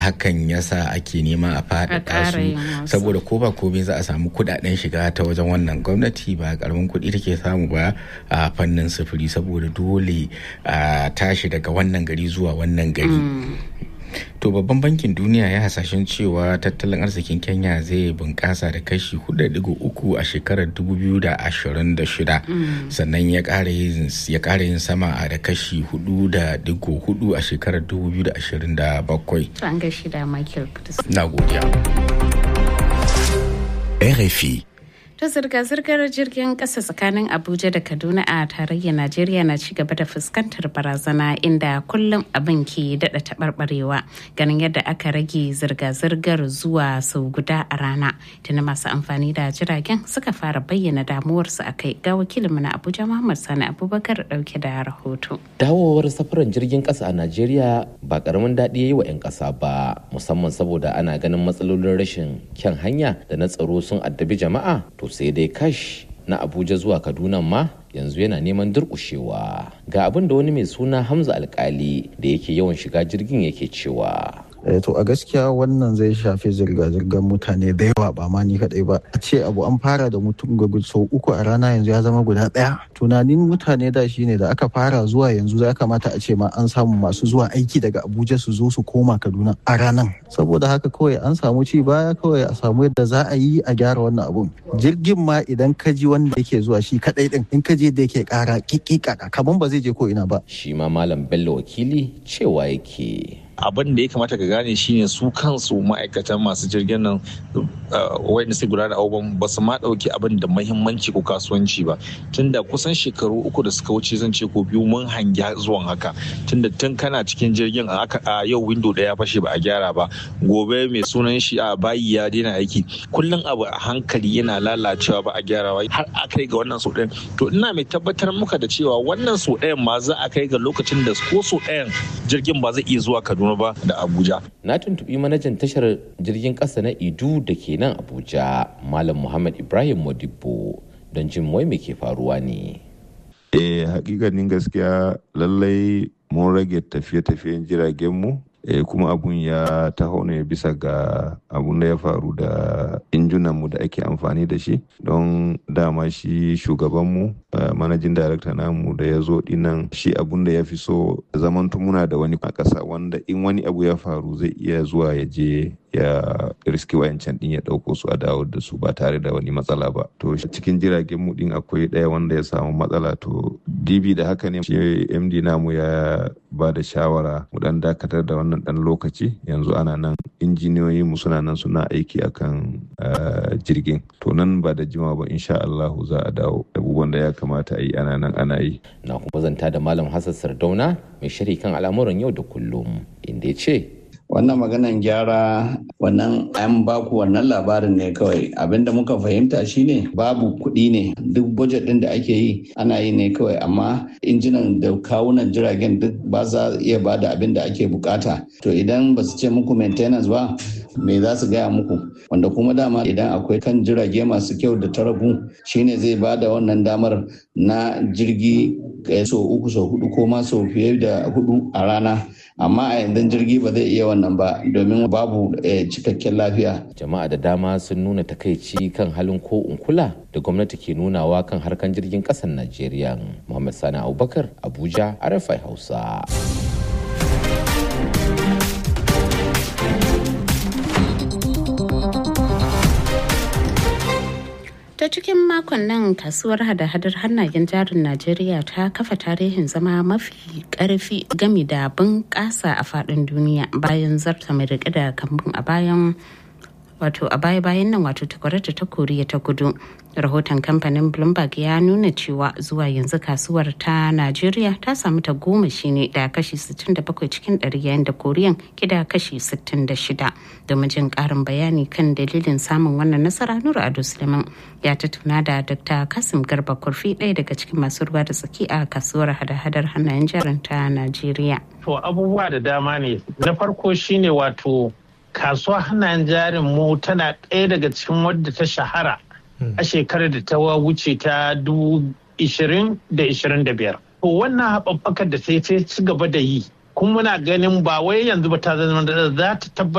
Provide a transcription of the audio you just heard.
hakan yasa ake nema a faɗaɗa su saboda ko ba komai za a samu kuɗaɗen shiga ta wajen wannan gwamnati ba karamin kuɗi take samu ba a fannin sufuri saboda dole a tashi daga wannan gari zuwa wannan gari To babban bankin duniya ya hasashen cewa tattalin arzikin Kenya zai bunƙasa da kashi 4.3 a shekarar 2026 sannan ya ƙara yin sama da kashi 4.4 a shekarar 2027. An gashi da Michael Na godiya. RFI ta zirga-zirgar jirgin ƙasa tsakanin abuja da kaduna a tarayyar najeriya na ci gaba da fuskantar barazana inda kullum abin ke daɗa taɓarɓarewa ganin yadda aka rage zirga-zirgar zuwa sau guda a rana tuni masu amfani da jiragen suka fara bayyana damuwarsu a kai ga wakilinmu na abuja muhammad sani abubakar ɗauke da rahoto dawowar safaran jirgin ƙasa a najeriya ba ƙaramin daɗi ya yi wa 'yan ƙasa ba musamman saboda ana ganin matsalolin rashin kyan hanya da na tsaro sun addabi jama'a to sai dai kash na abuja zuwa kaduna ma yanzu yana neman durƙushewa ga abin da wani mai suna hamza alkali da yake yawan shiga jirgin yake cewa to a gaskiya wannan zai shafi zirga-zirgar mutane da yawa ba ma ni kadai ba a ce abu an fara da mutum ga sau uku a rana yanzu ya zama guda daya tunanin mutane da shine da aka fara zuwa yanzu ya kamata a ce ma an samu masu zuwa aiki daga abuja su zo su koma kaduna a ranan saboda haka kawai an samu ci baya kawai a samu yadda za a yi a gyara wannan abun jirgin ma idan ka ji wanda yake zuwa shi kadai din in ka je da yake kara kikika kaman ba zai je ko ina ba shi ma malam bello wakili cewa yake abin da ya kamata ka gane shine su kansu ma'aikatan masu jirgin nan wanda sai gudanar da abubuwan ba su ma ɗauki abin da mahimmanci ko kasuwanci ba tunda kusan shekaru uku da suka wuce zan ce ko biyu mun hangi zuwan haka tunda tun kana cikin jirgin a yau windo ɗaya ya fashe ba a gyara ba gobe mai sunan shi a bayi ya daina aiki kullum abu a hankali yana lalacewa ba a gyara ba har a kai ga wannan sau ɗayan to ina mai tabbatar muka da cewa wannan sau ɗayan ma za a kai ga lokacin da ko sau ɗayan jirgin ba zai iya zuwa kaduna ba da Abuja. Na tuntuɓi manajan tashar jirgin ƙasa na Idu da ke nan Abuja, Malam Muhammad Ibrahim Modibo, don jin wai me ke faruwa ne. Eh, hakikanin gaskiya lallai mun rage tafiye-tafiyen jiragenmu e, kuma abun ya taho ne bisa ga abun da ya faru da injunanmu da ake amfani da shi don dama shi shugabanmu uh, manajin darakta namu da ya zo dinnan shi abun da ya fi so zaman muna da wani a ƙasa wanda in wani abu ya faru zai iya zuwa ya je ya riski wayancan din ya ɗauko su a dawo da su ba tare da wani matsala ba to cikin jiragen mu din akwai ɗaya wanda ya samu matsala to dibi da haka ne shi md namu ya ba da shawara mu dan dakatar da wannan dan lokaci yanzu ana nan injiniyoyi mu suna nan suna aiki akan jirgin to nan ba da jima ba insha Allah za a dawo abubuwan da ya kamata a yi ana nan ana yi na kuma zanta da malam Hassan Sardauna mai shiri kan al'amuran yau da kullum inda ya ce wannan maganan gyara wannan an baku wannan labarin ne kawai abinda muka fahimta shine babu kuɗi ne duk budget ɗin da ake yi ana yi ne kawai amma injinan da kawunan jiragen duk ba za iya ba da abin da ake bukata to idan ba su ce muku maintenance ba me za su gaya muku wanda kuma dama idan akwai kan jirage masu kyau da taragu shine zai ba da wannan damar na jirgi so uku so hudu ko ma so fiye da hudu a rana amma a yanzu jirgi ba zai iya wannan ba domin babu cikakken lafiya. Jama'a da dama sun nuna takaici kan halin ko kula da gwamnati ke nunawa kan harkan jirgin ƙasar Najeriya. Muhammad Sani Abubakar, Abuja, Arafai Hausa. ta cikin makon nan kasuwar hada-hadar hannayen jarin najeriya ta kafa tarihin zama mafi karfi gami da bunƙasa a faɗin duniya bayan zarta mai riƙe da kambun a bayan wato a baya-bayan nan wato takwarata ta koriya ta kudu rahoton kamfanin bloomberg ya nuna cewa zuwa yanzu kasuwar ta najeriya ta samu ta goma ne da kashi 67 cikin ɗari yayin da koriyan ke da kashi 66 domin jin karin bayani kan dalilin samun wannan nasara nura ado suleiman ya tattauna da dr kasim garba kurfi ɗaya daga cikin masu ruwa da tsaki a kasuwar hada-hadar hannayen jarin ta najeriya to abubuwa da dama ne na farko shine wato kasuwa hannayen jarin mu tana ɗaya daga cikin wadda ta shahara a shekarar da ta wuce ta da biyar. To wannan haɓaɓɓakar da sai ta ci gaba da yi kuma muna ganin ba wai yanzu ba ta zama za ta tabbatar